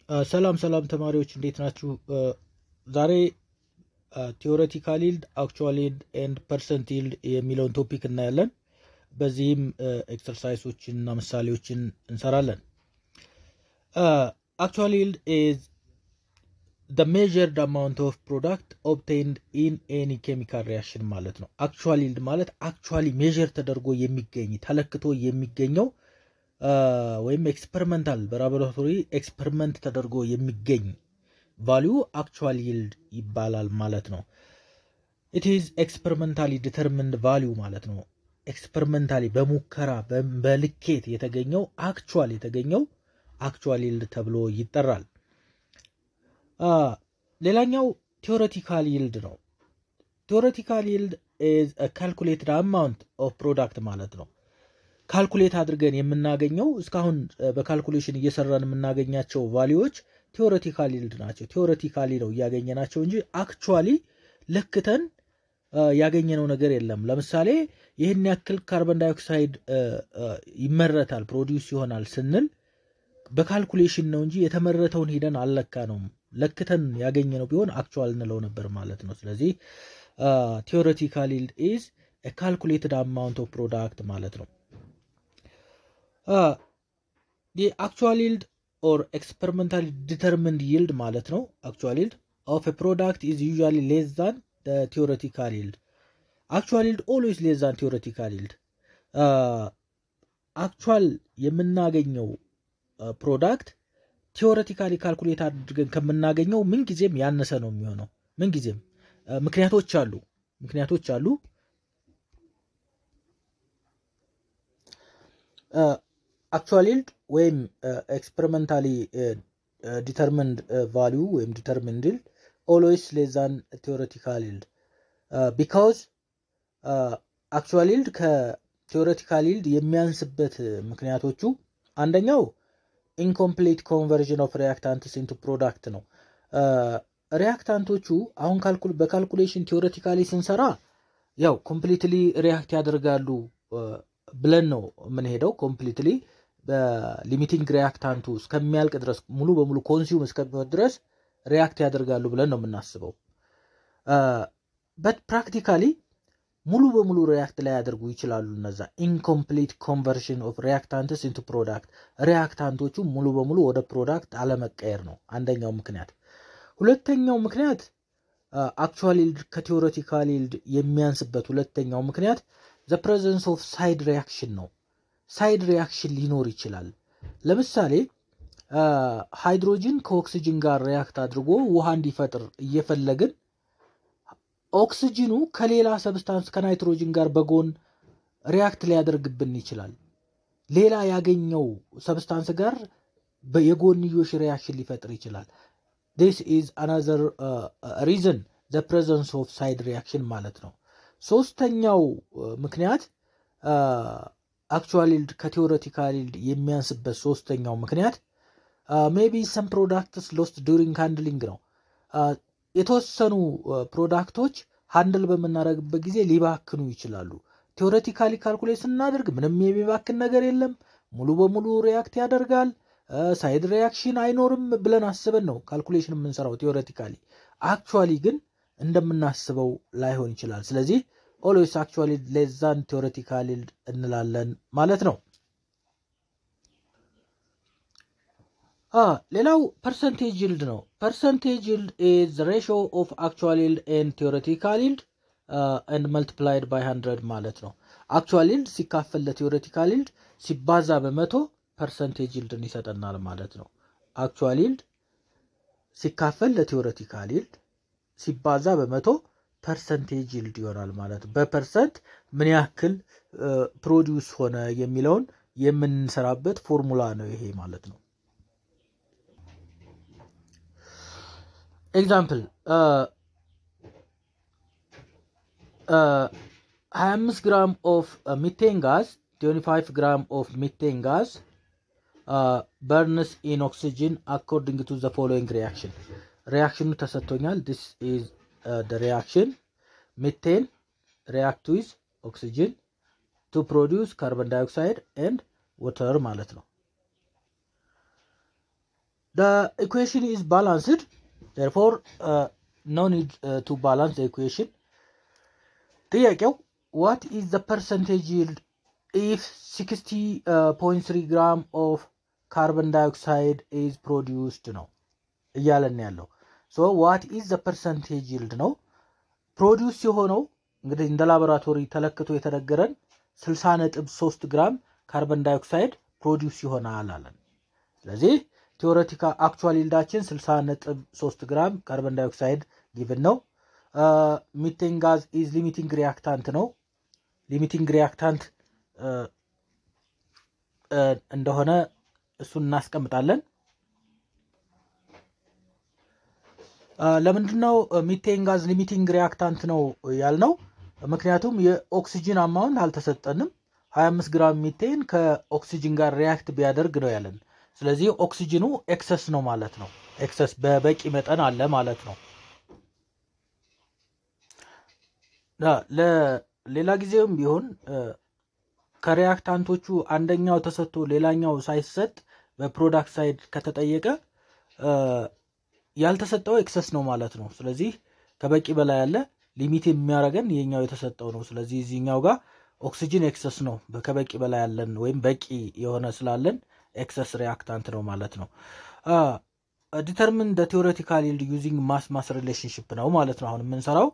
ሰላም ሰላም ተማሪዎች እንዴት ናችሁ? ዛሬ ቲዎሬቲካል ይልድ አክቹዋል ይልድ ኤንድ ፐርሰንት ይልድ የሚለውን ቶፒክ እናያለን። በዚህም ኤክሰርሳይሶችን እና ምሳሌዎችን እንሰራለን። አክቹዋል ይልድ ኢዝ the measured amount of product obtained in any chemical reaction ማለት ነው። አክቹዋል ይልድ ማለት አክቹዋሊ ሜዥር ተደርጎ የሚገኝ ተለክቶ የሚገኘው ወይም ኤክስፐሪመንታል በላቦራቶሪ ኤክስፐሪመንት ተደርጎ የሚገኝ ቫሊዩ አክቹዋል ይልድ ይባላል ማለት ነው። ኢት ኢዝ ኤክስፐሪመንታሊ ዲተርሚንድ ቫሊዩ ማለት ነው። ኤክስፐሪመንታሊ በሙከራ በልኬት የተገኘው አክቹዋል የተገኘው አክቹዋል ይልድ ተብሎ ይጠራል። ሌላኛው ቴዎሬቲካል ይልድ ነው። ቴዎሬቲካል ይልድ ኢዝ ካልኩሌትድ አማውንት ኦፍ ፕሮዳክት ማለት ነው። ካልኩሌት አድርገን የምናገኘው እስካሁን በካልኩሌሽን እየሰራን የምናገኛቸው ቫሊዎች ቴዎሬቲካል ይልድ ናቸው። ቴዎሬቲካሊ ነው እያገኘናቸው እንጂ አክቹዋሊ ለክተን ያገኘነው ነገር የለም። ለምሳሌ ይህን ያክል ካርበን ዳይኦክሳይድ ይመረታል ፕሮዲውስ ይሆናል ስንል በካልኩሌሽን ነው እንጂ የተመረተውን ሂደን አልለካ ነው። ለክተን ያገኘነው ቢሆን አክቹዋል እንለው ነበር ማለት ነው። ስለዚህ ቴዎሬቲካል ይልድ ኢዝ ካልኩሌትድ አማውንት ኦፍ ፕሮዳክት ማለት ነው። አክቹዋል ይልድ ኦር ኤክስፐሪመንታሊ ዲተርሚንድ ይልድ ማለት ነው። አክቹዋል ይልድ ኦፍ ፕሮዳክት ኢዝ ዩዥዋሊ ሌስ ዛን ቴዎሬቲካል ይልድ። አክቹዋል ይልድ ኦልዌይስ ሌስ ዛን ቴዎሬቲካል ይልድ። አክቹዋል የምናገኘው ፕሮዳክት ቴዎሬቲካሊ ካልኩሌት አድርገን ከምናገኘው ምንጊዜም ያነሰ ነው የሚሆነው። ምንጊዜም ምክንያቶች አሉ ምክንያቶች አሉ። አክቹዋል ይልድ ወይም ኤክስፐሪመንታሊ ዲተርሚንድ ቫሊዩ ወይም ዲተርሚንድ ይልድ ኦልዌይስ ሌስ ዛን ቴዎሬቲካል ይልድ ቢካውዝ አክቹዋል ይልድ ከቴዎሬቲካል ይልድ የሚያንስበት ምክንያቶቹ አንደኛው ኢንኮምፕሊት ኮንቨርዥን ኦፍ ሪያክታንትስ ኢንቱ ፕሮዳክት ነው። ሪያክታንቶቹ አሁን በካልኩሌሽን ቴዎሬቲካሊ ስንሰራ ያው ኮምፕሊትሊ ሪያክት ያደርጋሉ ብለን ነው የምንሄደው። ኮምፕሊትሊ በሊሚቲንግ ሪያክታንቱ እስከሚያልቅ ድረስ ሙሉ በሙሉ ኮንሱም እስከሚሆን ድረስ ሪያክት ያደርጋሉ ብለን ነው የምናስበው። በት ፕራክቲካሊ ሙሉ በሙሉ ሪያክት ላይ ያደርጉ ይችላሉ። እነዛ ኢንኮምፕሊት ኮንቨርሽን ኦፍ ሪያክታንትስ ኢንቱ ፕሮዳክት ሪያክታንቶቹ ሙሉ በሙሉ ወደ ፕሮዳክት አለመቀየር ነው አንደኛው ምክንያት። ሁለተኛው ምክንያት አክቹዋል ይልድ ከቴዎሬቲካል ይልድ የሚያንስበት ሁለተኛው ምክንያት ዘ ፕሬዘንስ ኦፍ ሳይድ ሪያክሽን ነው። ሳይድ ሪያክሽን ሊኖር ይችላል። ለምሳሌ ሃይድሮጅን ከኦክሲጅን ጋር ሪያክት አድርጎ ውሃ እንዲፈጥር እየፈለግን ኦክስጅኑ ከሌላ ሰብስታንስ ከናይትሮጅን ጋር በጎን ሪያክት ሊያደርግብን ይችላል። ሌላ ያገኘው ሰብስታንስ ጋር የጎንዮሽ ሪያክሽን ሊፈጥር ይችላል። ዲስ ኢዝ አናዘር ሪዝን ዘ ፕሬዘንስ ኦፍ ሳይድ ሪያክሽን ማለት ነው። ሶስተኛው ምክንያት አክቹዋል ይልድ ከቴዎሬቲካል ይልድ የሚያንስበት ሶስተኛው ምክንያት ሜቢ ሰም ፕሮዳክትስ ሎስት ዱሪንግ ሃንድሊንግ ነው። የተወሰኑ ፕሮዳክቶች ሃንድል በምናደርግበት ጊዜ ሊባክኑ ይችላሉ። ቴዎሬቲካሊ ካልኩሌት ስናደርግ ምንም የሚባክን ነገር የለም፣ ሙሉ በሙሉ ሪያክት ያደርጋል፣ ሳይድ ሪያክሽን አይኖርም ብለን አስበን ነው ካልኩሌሽን የምንሰራው ቴዎሬቲካሊ። አክቹዋሊ ግን እንደምናስበው ላይሆን ይችላል። ስለዚህ ኦልዌይስ አክቹዋሊ ሌስ ዛን ቴዎሬቲካል ይልድ እንላለን ማለት ነው። ሌላው ፐርሰንቴጅ ይልድ ነው። ፐርሰንቴጅ ይልድ ኢዝ ሬሾ ኦፍ አክቹዋል ይልድ ኤንድ ቴዎሬቲካል ይልድ ኤንድ መልቲፕላይድ ባይ ሀንድረድ ማለት ነው። አክቹዋል ይልድ ሲካፈል ለቴዎሬቲካል ይልድ ሲባዛ በመቶ ፐርሰንቴጅ ይልድን ይሰጠናል ማለት ነው። አክቹዋል ይልድ ሲካፈል ለቴዎሬቲካል ይልድ ሲባዛ በመቶ ፐርሰንቴጅ ይልድ ይሆናል ማለት ነው። በፐርሰንት ምን ያክል ፕሮዲውስ ሆነ የሚለውን የምንሰራበት ፎርሙላ ነው ይሄ ማለት ነው። ኤግዛምፕል ሀያ አምስት ግራም ኦፍ ሚቴን ጋዝ ትዌንቲ ፋይቭ ግራም ኦፍ ሚቴን ጋዝ በርንስ ኢን ኦክሲጅን አኮርዲንግ ቱ ዘ ፎሎዊንግ ሪያክሽን ሪያክሽኑ ተሰጥቶኛል። ዲስ ኢዝ ደ ሪያክሽን ሚቴን ሪያክት ዊዝ ኦክሲጅን ቱ ፕሮዲውስ ካርበን ዳይኦክሳይድ ኤንድ ወተር ማለት ነው። the equation is balanced therefore uh, no need uh, to balance the equation ጥያቄው what is the percentage yield if 60.3 gram of carbon dioxide is produced ነው እያለን ያለው ሶ ዋት ኢዝ ዘ ፐርሰንቴጅ ይልድ ነው ፕሮዲውስ የሆነው እንግዲህ እንደ ላቦራቶሪ ተለክቶ የተነገረን 60 ነጥብ 3 ግራም ካርበን ዳይኦክሳይድ ፕሮዲውስ ይሆናል አለን ስለዚህ ቴዎሬቲካ አክቹዋል ይልዳችን 60 ነጥብ 3 ግራም ካርበን ዳይኦክሳይድ ጊቭን ነው ሚቴን ጋዝ ኢዝ ሊሚቲንግ ሪያክታንት ነው ሊሚቲንግ ሪያክታንት እንደሆነ እሱን እናስቀምጣለን ለምንድነው ሚቴን ጋዝ ሊሚቲንግ ሪያክታንት ነው ያልነው ምክንያቱም የኦክሲጅን አማውንት አልተሰጠንም 25 ግራም ሚቴን ከኦክሲጅን ጋር ሪያክት ቢያደርግ ነው ያለን ስለዚህ ኦክሲጅኑ ኤክሰስ ነው ማለት ነው ኤክሰስ በበቂ መጠን አለ ማለት ነው ለሌላ ጊዜውም ቢሆን ከሪያክታንቶቹ አንደኛው ተሰጥቶ ሌላኛው ሳይሰጥ በፕሮዳክት ሳይድ ከተጠየቀ ያልተሰጠው ኤክሰስ ነው ማለት ነው ስለዚህ ከበቂ በላይ ያለ ሊሚት የሚያደርገን የኛው የተሰጠው ነው ስለዚህ እዚህኛው ጋር ኦክሲጅን ኤክሰስ ነው ከበቂ በላይ ያለን ወይም በቂ የሆነ ስላለን ኤክሰስ ሪያክታንት ነው ማለት ነው ዲተርሚን ደ ቴዎሬቲካል ይልድ ዩዚንግ ማስ ማስ ሪሌሽንሽፕ ነው ማለት ነው አሁን የምንሰራው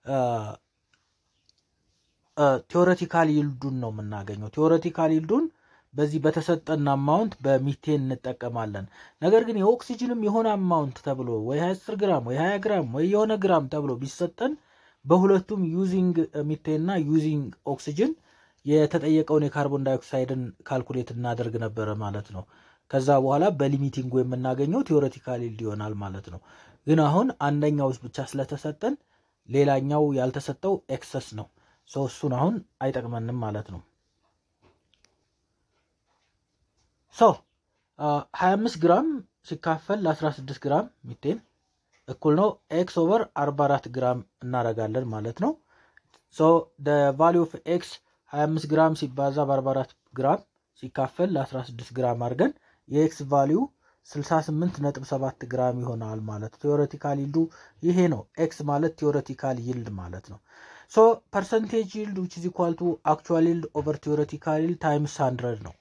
ቴዎሬቲካል ይልዱን ነው የምናገኘው ቴዎሬቲካል ይልዱን በዚህ በተሰጠን አማውንት በሚቴን እንጠቀማለን ነገር ግን የኦክሲጅንም የሆነ አማውንት ተብሎ ወይ 10 ግራም ወይ 20 ግራም ወይ የሆነ ግራም ተብሎ ቢሰጠን በሁለቱም ዩዚንግ ሚቴን እና ዩዚንግ ኦክሲጅን የተጠየቀውን የካርቦን ዳይኦክሳይድን ካልኩሌት እናደርግ ነበረ ማለት ነው ከዛ በኋላ በሊሚቲንጉ የምናገኘው ቴዎሬቲካል ይልድ ይሆናል ማለት ነው ግን አሁን አንደኛው ብቻ ስለተሰጠን ሌላኛው ያልተሰጠው ኤክሰስ ነው ሰው እሱን አሁን አይጠቅመንም ማለት ነው ሶ 25 ግራም ሲካፈል ለ16 ግራም ሚቴን እኩል ነው ኤክስ ኦቨር 44 ግራም እናረጋለን ማለት ነው ሶ ቫሊ ኦፍ ኤክስ 25 ግራም ሲባዛ በ44 ግራም ሲካፈል ለ16 ግራም አድርገን የኤክስ ቫሊዩ 68.7 ግራም ይሆናል ማለት ቴዎሬቲካል ይልዱ ይሄ ነው ኤክስ ማለት ቴዎሬቲካል ይልድ ማለት ነው ሶ ፐርሰንቴጅ ይልድ ዊች ኢዝ ኢኳል ቱ አክቹዋል ይልድ ኦቨር ቴዎሬቲካል ይልድ ታይምስ 100 ነው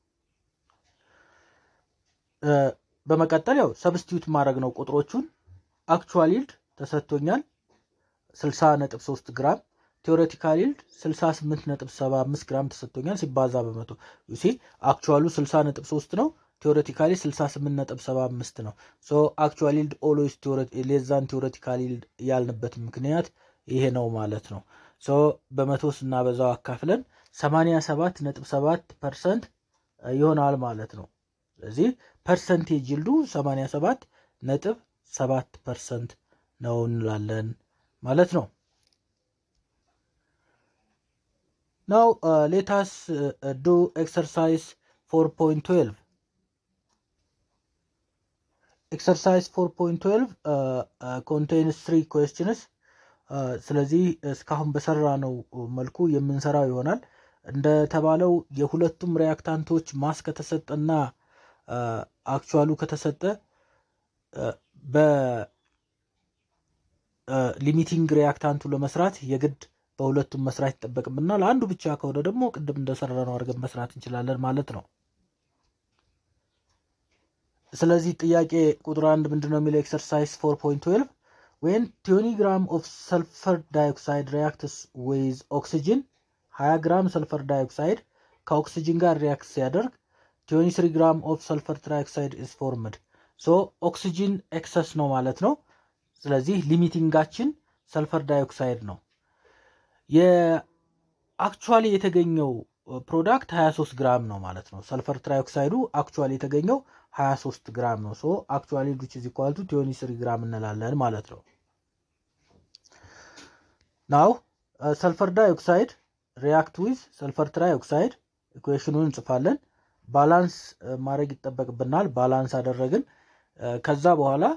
በመቀጠል ያው ሰብስቲዩት ማድረግ ነው ቁጥሮቹን አክቹዋል ይልድ ተሰጥቶኛል 60.3 ግራም ቴዎሬቲካል ይልድ 68.75 ግራም ተሰጥቶኛል ሲባዛ በመቶ ዩሲ አክቹዋሉ 60.3 ነው ቴዎሬቲካሊ 68.75 ነው ሶ አክቹዋል ይልድ ኦልዌይስ ሌዛን ቴዎሬቲካል ይልድ ያልንበት ምክንያት ይሄ ነው ማለት ነው ሶ በመቶ ስናበዛው አካፍለን 87.7 ፐርሰንት ይሆናል ማለት ነው ስለዚህ ፐርሰንቴጅ ይልዱ 87 ነጥብ 7 ፐርሰንት ነው እንላለን ማለት ነው ናው ሌታስ ዱ ኤክሰርሳይዝ 4.12 ኤክሰርሳይዝ 4.12 ኮንቴንስ ትሪ ኩዌስችንስ ስለዚህ እስካሁን በሰራ ነው መልኩ የምንሰራው ይሆናል እንደተባለው የሁለቱም ሪያክታንቶች ማስ ከተሰጠና አክቹዋሉ ከተሰጠ በሊሚቲንግ ሪያክታንቱ ለመስራት የግድ በሁለቱም መስራት ይጠበቅምና ለአንዱ ብቻ ከሆነ ደግሞ ቅድም እንደሰራ ነው አድርገን መስራት እንችላለን ማለት ነው ስለዚህ ጥያቄ ቁጥር አንድ ምንድነው የሚለው ኤክሰርሳይዝ 4.12 ዌን 20 ግራም ኦፍ ሰልፈር ዳይኦክሳይድ ሪያክትስ ዊዝ ኦክሲጅን 20 ግራም ሰልፈር ዳይኦክሳይድ ከኦክሲጅን ጋር ሪያክት ሲያደርግ 23 ግራም ኦፍ ሰልፈር ትራይኦክሳይድ ኢዝ ፎርምድ ሶ ኦክሲጅን ኤክሰስ ነው ማለት ነው ስለዚህ ሊሚቲንጋችን ሰልፈር ዳይኦክሳይድ ነው የአክቹዋሊ የተገኘው ፕሮዳክት 23 ግራም ነው ማለት ነው ሰልፈር ትራይኦክሳይዱ አክቹዋሊ የተገኘው 23 ግራም ነው ሶ አክቹዋሊ ዱች ኢዝ ኢኳል ቱ 23 ግራም እንላለን ማለት ነው ናው ሰልፈር ዳይኦክሳይድ ሪያክት ዊዝ ሰልፈር ትራይኦክሳይድ ኢኩዌሽኑን እንጽፋለን ባላንስ ማድረግ ይጠበቅብናል ባላንስ አደረግን ከዛ በኋላ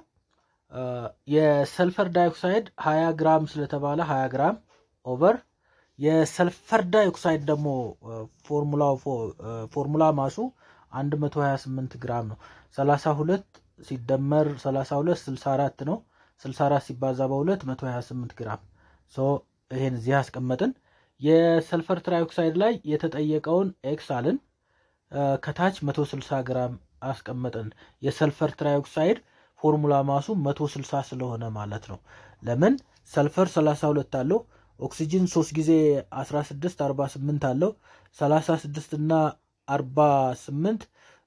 የሰልፈር ዳይኦክሳይድ 20 ግራም ስለተባለ 20 ግራም ኦቨር የሰልፈር ዳይኦክሳይድ ደግሞ ፎርሙላ ማሱ 128 ግራም ነው 32 ሲደመር 32 64 ነው። 64 ሲባዛ በሁለት 128 ግራም ሶ ይሄን እዚህ አስቀመጥን። የሰልፈር ትራይኦክሳይድ ላይ የተጠየቀውን ኤክስ አልን። ከታች 160 ግራም አስቀመጥን። የሰልፈር ትራይኦክሳይድ ፎርሙላ ማሱ 160 ስለሆነ ማለት ነው። ለምን ሰልፈር 32 አለው፣ ኦክሲጅን 3 ጊዜ 16 48 አለው። 36 እና 48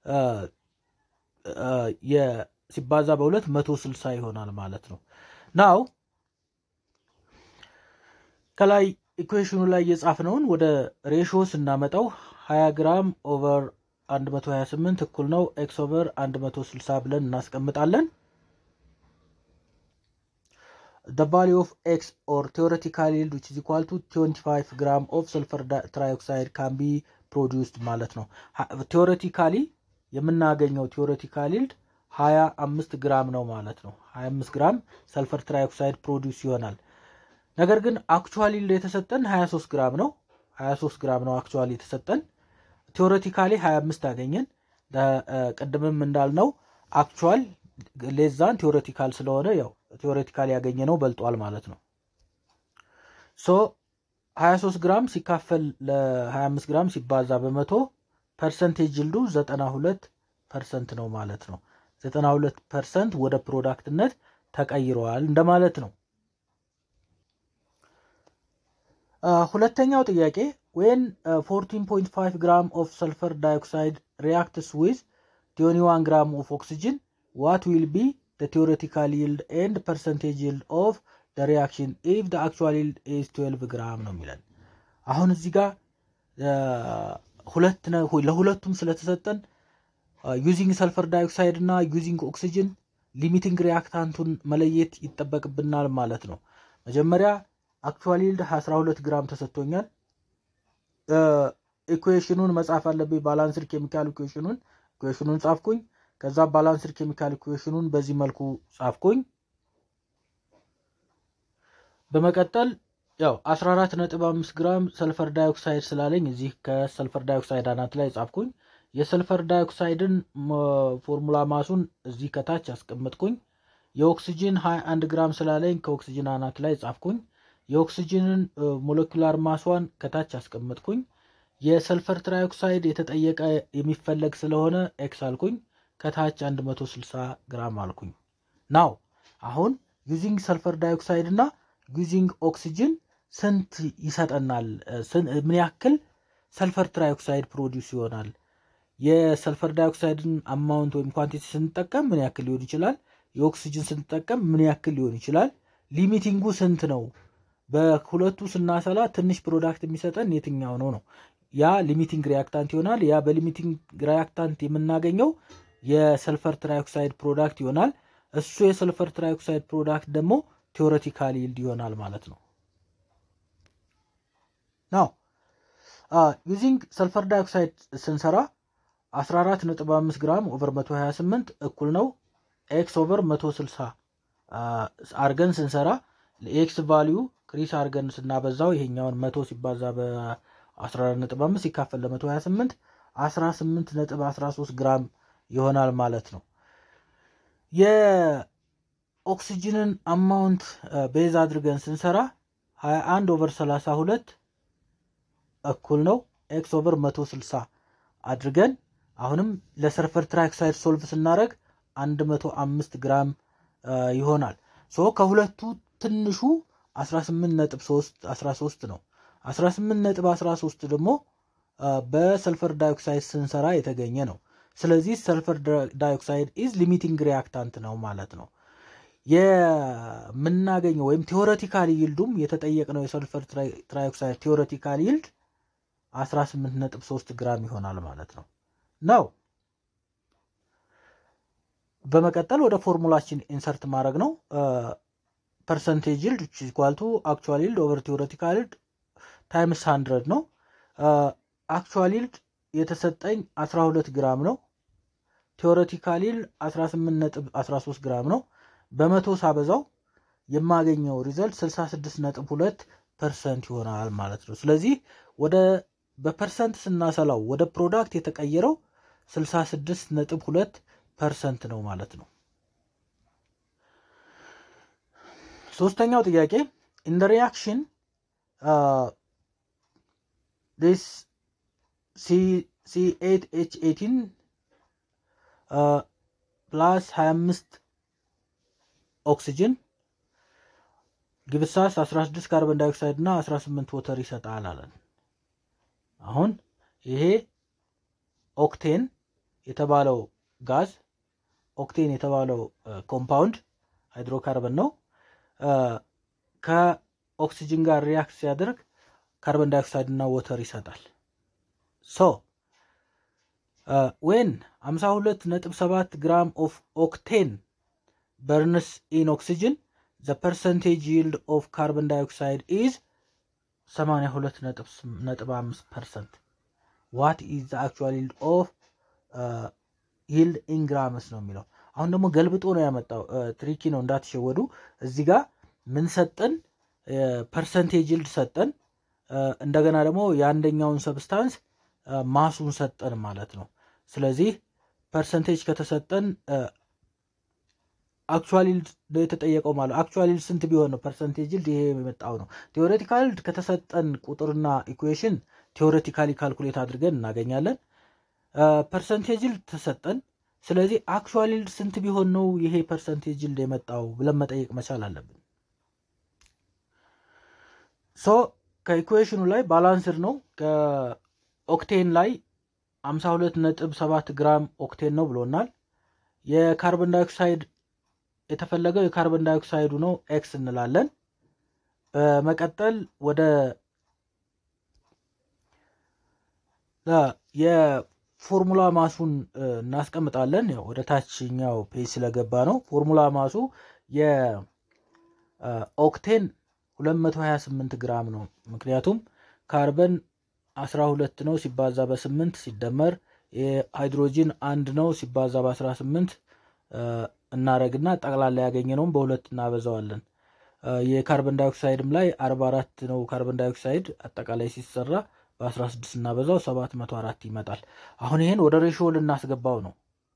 ሲባዛ በሁለት 160 ይሆናል ማለት ነው። ናው ከላይ ኢኩዌሽኑ ላይ የጻፍነውን ወደ ሬሾ ስናመጣው 20 ግራም ኦቨር 128 እኩል ነው ኤክስ ኦቨር 160 ብለን እናስቀምጣለን። the value of x or theoretical yield which is equal to 25 gram of sulfur trioxide can be produced ማለት ነው። ቴዎሬቲካሊ የምናገኘው ቴዎሬቲካል ይልድ 25 ግራም ነው ማለት ነው። 25 ግራም ሰልፈር ትራይኦክሳይድ ፕሮዲውስ ይሆናል። ነገር ግን አክቹዋሊ ይልድ የተሰጠን 23 ግራም ነው። 23 ግራም ነው አክቹዋሊ የተሰጠን። ቴዎሬቲካሊ 25 አገኘን። ቅድምም እንዳልነው አክቹዋል ሌዛን ቴዎሬቲካል ስለሆነ ያው ቴዎሬቲካል ያገኘ ነው በልጧል ማለት ነው። ሶ 23 ግራም ሲካፈል ለ25 ግራም ሲባዛ በመቶ ፐርሰንቴጅ ይልዱ 92 ፐርሰንት ነው ማለት ነው። 92 ፐርሰንት ወደ ፕሮዳክትነት ተቀይረዋል እንደማለት ነው። ሁለተኛው ጥያቄ ዌን 14.5 ግራም ኦፍ ሰልፈር ዳይኦክሳይድ ሪያክትስ ዊዝ 21 ግራም ኦፍ ኦክሲጅን ዋት ዊል ቢ the theoretical yield and percentage yield of the reaction if the actual yield is 12 ግራም ነው የሚለን። አሁን እዚህ ጋር ሁለት ለሁለቱም ስለተሰጠን ዩዚንግ ሰልፈር ዳይኦክሳይድ እና ዩዚንግ ኦክሲጅን ሊሚቲንግ ሪያክታንቱን መለየት ይጠበቅብናል ማለት ነው። መጀመሪያ አክቹዋል ይልድ 12 ግራም ተሰጥቶኛል። ኢኩዌሽኑን መጻፍ አለብኝ። ባላንስድ ኬሚካል ኢኩዌሽኑን ኢኩዌሽኑን ጻፍኩኝ። ከዛ ባላንስድ ኬሚካል ኢኩዌሽኑን በዚህ መልኩ ጻፍኩኝ። በመቀጠል ያው 14.5 ግራም ሰልፈር ዳይኦክሳይድ ስላለኝ እዚህ ከሰልፈር ዳይኦክሳይድ አናት ላይ ጻፍኩኝ። የሰልፈር ዳይኦክሳይድን ፎርሙላ ማሱን እዚህ ከታች አስቀመጥኩኝ። የኦክሲጅን 21 ግራም ስላለኝ ከኦክሲጅን አናት ላይ ጻፍኩኝ። የኦክሲጅንን ሞለኪላር ማሷን ከታች አስቀመጥኩኝ። የሰልፈር ትራይኦክሳይድ የተጠየቀ የሚፈለግ ስለሆነ ኤክስ አልኩኝ። ከታች 160 ግራም አልኩኝ። ናው አሁን ዩዚንግ ሰልፈር ዳይኦክሳይድ እና ዩዚንግ ኦክሲጅን ስንት ይሰጠናል? ምን ያክል ሰልፈር ትራይኦክሳይድ ፕሮዲውስ ይሆናል? የሰልፈር ዳይኦክሳይድን አማውንት ወይም ኳንቲቲ ስንጠቀም ምን ያክል ሊሆን ይችላል? የኦክሲጅን ስንጠቀም ምን ያክል ሊሆን ይችላል? ሊሚቲንጉ ስንት ነው? በሁለቱ ስናሰላ ትንሽ ፕሮዳክት የሚሰጠን የትኛው ነው ነው? ያ ሊሚቲንግ ሪያክታንት ይሆናል። ያ በሊሚቲንግ ሪያክታንት የምናገኘው የሰልፈር ትራይኦክሳይድ ፕሮዳክት ይሆናል። እሱ የሰልፈር ትራይኦክሳይድ ፕሮዳክት ደግሞ ቴዎሬቲካል ይልድ ይሆናል ማለት ነው። ናው ዩዚንግ ሰልፈር ዳይኦክሳይድ ስንሰራ 14.5 ግራም ኦቨር 128 እኩል ነው ኤክስ ኦቨር 160 አርገን ስንሰራ ለኤክስ ቫሊዩ ክሪስ አርገን ስናበዛው ይሄኛውን 100 ሲባዛ በ14.5 ሲካፈል ለ128 18.13 ግራም ይሆናል ማለት ነው። የኦክሲጅንን አማውንት ቤዝ አድርገን ስንሰራ 21 ኦቨር 32 እኩል ነው ኤክስ ኦቨር 160 አድርገን አሁንም ለሰልፈር ትራይኦክሳይድ ሶልቭ ስናደረግ 105 ግራም ይሆናል። ሶ ከሁለቱ ትንሹ 18.13 ነው። 18.13 ደግሞ በሰልፈር ዳይኦክሳይድ ስንሰራ የተገኘ ነው። ስለዚህ ሰልፈር ዳይኦክሳይድ ኢዝ ሊሚቲንግ ሪያክታንት ነው ማለት ነው። የምናገኘው ወይም ቴዎሬቲካል ይልዱም የተጠየቅነው የሰልፈር ትራይኦክሳይድ ቴዎሬቲካል ይልድ 18.3 ግራም ይሆናል ማለት ነው ነው። በመቀጠል ወደ ፎርሙላችን ኢንሰርት ማድረግ ነው። ፐርሰንቴጅ ይልድ ኢኳል ቱ አክቹዋል ይልድ ኦቨር ቴዎሬቲካል ይልድ ታይምስ 100 ነው። አክቹዋል ይልድ የተሰጠኝ 12 ግራም ነው። ቴዎሬቲካል ይልድ 18.13 ግራም ነው። በመቶ ሳበዛው የማገኘው ሪዘልት 66.2 ፐርሰንት ይሆናል ማለት ነው። ስለዚህ ወደ በፐርሰንት ስናሰላው ወደ ፕሮዳክት የተቀየረው 66.2 ፐርሰንት ነው ማለት ነው። ሶስተኛው ጥያቄ ኢን ደ ሪያክሽን ዲስ ሲ8 ኤች 18 ፕላስ 25 ኦክሲጅን ግብሳስ 16 ካርበን ዳይኦክሳይድ እና 18 ወተር ይሰጣል አለን። አሁን ይሄ ኦክቴን የተባለው ጋዝ ኦክቴን የተባለው ኮምፓውንድ ሃይድሮካርበን ነው። ከኦክሲጅን ጋር ሪያክት ሲያደርግ ካርበን ዳይኦክሳይድ እና ወተር ይሰጣል። ሶ ዌን 52.7 ግራም ኦፍ ኦክቴን በርንስ ኢን ኦክሲጅን ዘ ፐርሰንቴጅ ይልድ ኦፍ ካርበን ዳይኦክሳይድ ኢዝ 82.5 ፐርሰንት ዋት ኢዝ ዘ አክቹዋል ይልድ ኦፍ ይልድ ኢን ግራምስ ነው የሚለው። አሁን ደግሞ ገልብጦ ነው ያመጣው። ትሪኪ ነው እንዳትሸወዱ። እዚህ ጋር ምን ሰጠን? ፐርሰንቴጅ ይልድ ሰጠን። እንደገና ደግሞ የአንደኛውን ሰብስታንስ ማሱን ሰጠን ማለት ነው። ስለዚህ ፐርሰንቴጅ ከተሰጠን አክቹዋል ይልድ ነው የተጠየቀው ማለት አክቹዋል ይልድ ስንት ቢሆን ነው ፐርሰንቴጅ ይልድ ይሄ የመጣው ነው። ቴዎሬቲካል ይልድ ከተሰጠን ቁጥርና ኢኩዌሽን ቴዎሬቲካሊ ካልኩሌት አድርገን እናገኛለን። ፐርሰንቴጅ ይልድ ተሰጠን። ስለዚህ አክቹዋል ይልድ ስንት ቢሆን ነው ይሄ ፐርሰንቴጅ ይልድ የመጣው ብለን መጠየቅ መቻል አለብን። ሶ ከኢኩዌሽኑ ላይ ባላንስድ ነው። ከኦክቴን ላይ 52.7 ግራም ኦክቴን ነው ብሎናል። የካርበን ዳይኦክሳይድ የተፈለገው የካርበን ዳይኦክሳይዱ ነው ኤክስ እንላለን። በመቀጠል ወደ የፎርሙላ ማሱን እናስቀምጣለን። ያው ወደ ታችኛው ፔጅ ስለገባ ነው። ፎርሙላ ማሱ የኦክቴን 228 ግራም ነው። ምክንያቱም ካርበን 12 ነው ሲባዛ በ8 ሲደመር የሃይድሮጂን አንድ ነው ሲባዛ በ18 እናረግና ጠቅላላ ያገኘነውም በሁለት እናበዛዋለን። የካርበን ዳይኦክሳይድም ላይ 44 ነው ካርበን ዳይኦክሳይድ አጠቃላይ ሲሰራ በ16 እናበዛው 704 ይመጣል። አሁን ይሄን ወደ ሬሽዮ ልናስገባው ነው።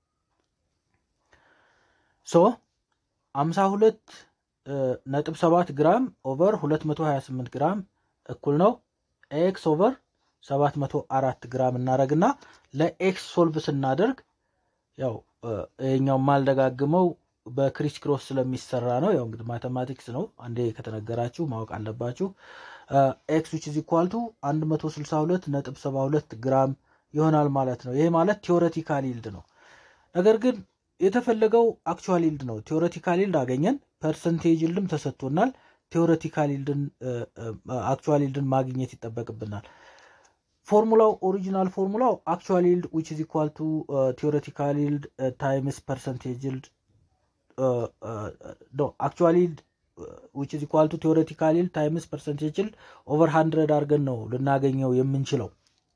ሶ 52 ነጥብ 7 ግራም ኦቨር 228 ግራም እኩል ነው ኤክስ ኦቨር 704 ግራም እናደረግና ለኤክስ ሶልቭ ስናደርግ ያው ይሄኛው ማልደጋግመው በክሪስ ክሮስ ስለሚሰራ ነው። ያው እንግዲህ ማቴማቲክስ ነው፣ አንዴ ከተነገራችሁ ማወቅ አለባችሁ። ኤክስ ዊች ኢዝ ኢኳል ቱ 162 ነጥብ 72 ግራም ይሆናል ማለት ነው። ይሄ ማለት ቲዎሬቲካል ይልድ ነው። ነገር ግን የተፈለገው አክቹዋል ይልድ ነው። ቲዎሬቲካል ይልድ አገኘን፣ ፐርሰንቴጅ ይልድም ተሰጥቶናል። ቴዎሬቲካል ይልድን አክቹዋል ይልድን ማግኘት ይጠበቅብናል። ፎርሙላው ኦሪጂናል ፎርሙላው አክቹዋል ይልድ ዊች ኢዝ ኢኳል ቱ ቲዎሬቲካል ይልድ ታይምስ ፐርሰንቴጅ ይልድ ኖ አክቹዋል ይልድ ዊች ኢዝ ኢኳል ቱ ቲዎሬቲካል ይልድ ታይምስ ፐርሰንቴጅ ይልድ ኦቨር ሃንድረድ አድርገን ነው ልናገኘው የምንችለው።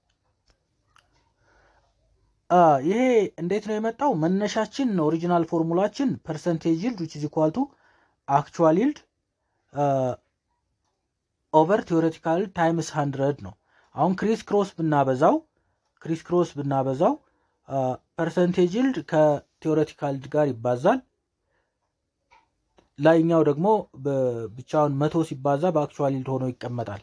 ይሄ እንዴት ነው የመጣው? መነሻችን ኦሪጂናል ፎርሙላችን ፐርሰንቴጅ ይልድ ዊች ኢዝ ኢኳል ቱ አክቹዋል ይልድ ኦቨር ቲዎሬቲካል ታይምስ ሃንድረድ ነው። አሁን ክሪስ ክሮስ ብናበዛው ክሪስ ክሮስ ብናበዛው ፐርሰንቴጅ ይልድ ከቲዎሬቲካል ይልድ ጋር ይባዛል። ላይኛው ደግሞ ብቻውን መቶ ሲባዛ በአክቹዋል ይልድ ሆኖ ይቀመጣል።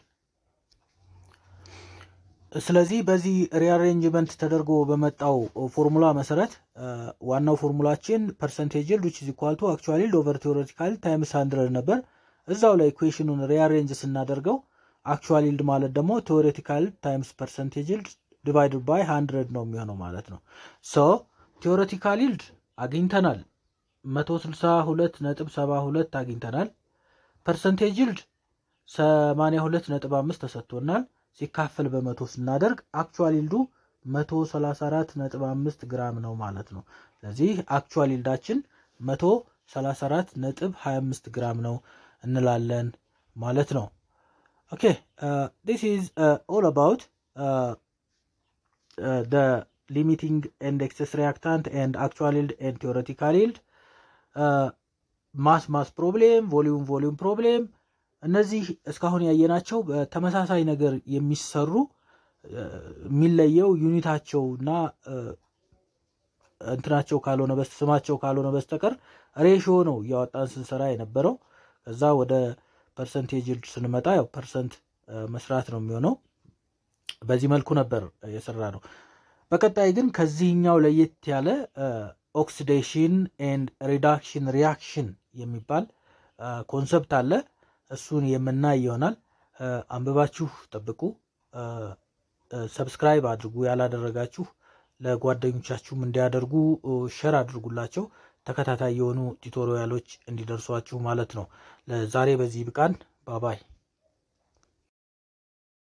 ስለዚህ በዚህ ሪአሬንጅመንት ተደርጎ በመጣው ፎርሙላ መሰረት ዋናው ፎርሙላችን ፐርሰንቴጅ ይልድ ዊች ኢዝ ኢኳል ቱ አክቹዋል ይልድ ኦቨር ቲዎሬቲካል ታይምስ ሃንድረድ ነበር። እዛው ላይ ኢኩዌሽኑን ሪአሬንጅ ስናደርገው አክቹዋል ይልድ ማለት ደግሞ ቴዎሬቲካል ታይምስ ፐርሰንቴጅ ይልድ ዲቫይድድ ባይ ሃንድረድ ነው የሚሆነው ማለት ነው። ሶ ቴዎሬቲካል ይልድ አግኝተናል 162 ነጥብ 72 አግኝተናል። ፐርሰንቴጅ ይልድ 82 ነጥብ 5 ተሰጥቶናል። ሲካፈል በመቶ ስናደርግ አክቹዋል ይልዱ 134 ነጥብ 5 ግራም ነው ማለት ነው። ስለዚህ አክቹዋል ይልዳችን 134 ነጥብ 25 ግራም ነው እንላለን ማለት ነው። ኦኬ ዲስ ኢዝ ኦል አባውት ደ ሊሚቲንግ ኤንድ ኤክሰስ ሪያክታንት ኤንድ አክቹዋል ይልድ ኤንድ ቴዎሬቲካል ይልድ ማስ ማስ ፕሮብሌም ቮሊዩም ቮሊዩም ፕሮብሌም እነዚህ እስካሁን ያየናቸው በተመሳሳይ ነገር የሚሰሩ የሚለየው ዩኒታቸው እና እንትናቸው ካልሆነ ስማቸው ካልሆነ በስተቀር ሬሽዮ ነው እያወጣን ስንሰራ የነበረው። እዛ ወደ ፐርሰንቴጅ ይልድ ስንመጣ ያው ፐርሰንት መስራት ነው የሚሆነው። በዚህ መልኩ ነበር የሰራ ነው። በቀጣይ ግን ከዚህኛው ለየት ያለ ኦክሲዴሽን ኤንድ ሪዳክሽን ሪያክሽን የሚባል ኮንሰፕት አለ። እሱን የምናይ ይሆናል። አንብባችሁ ጠብቁ። ሰብስክራይብ አድርጉ። ያላደረጋችሁ ለጓደኞቻችሁም እንዲያደርጉ ሸር አድርጉላቸው። ተከታታይ የሆኑ ቱቶሪያሎች እንዲደርሷችሁ ማለት ነው። ለዛሬ በዚህ ብቃን። ባባይ